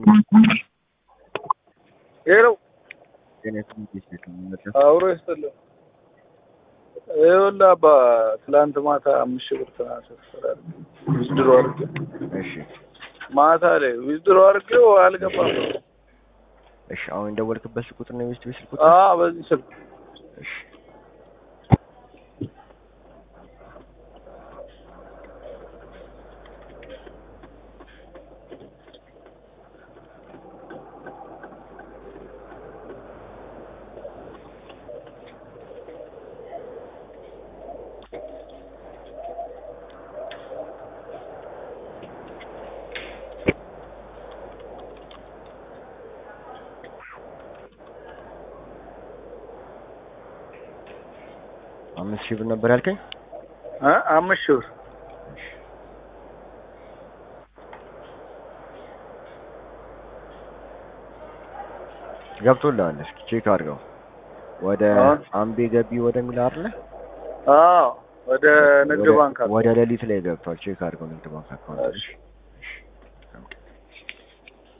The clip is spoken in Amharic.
ሄሎ ጤና ይስጥልኝ። አብሮ ይስጥልኝ። ይኸውልህ አባ ትላንት ማታ አምስት ሺህ ብር ትራንስፈር ዊዝድሮ አድርጌ እሺ ማታ ላይ ዊዝድሮ አድርጌው አልገባም። እሺ፣ አሁን የደወልክበት ስልክ ቁጥር ነው የቤት ቤት ስልክ ቁጥር? አዎ በዚህ ስልክ እሺ አምስት ሺህ ብር ነበር ያልከኝ? እ አምስት ሺህ ብር ገብቶልሃል። እስኪ ቼክ አድርገው። ወደ አሁን? አምቤ ገቢ ወደሚል አይደለ? አዎ ወደ ንግድ ወደ- ባንክ አለ። ወደ ሌሊት ላይ ገብቷል። ቼክ አድርገው ንግድ ባንክ አካውንት። እሺ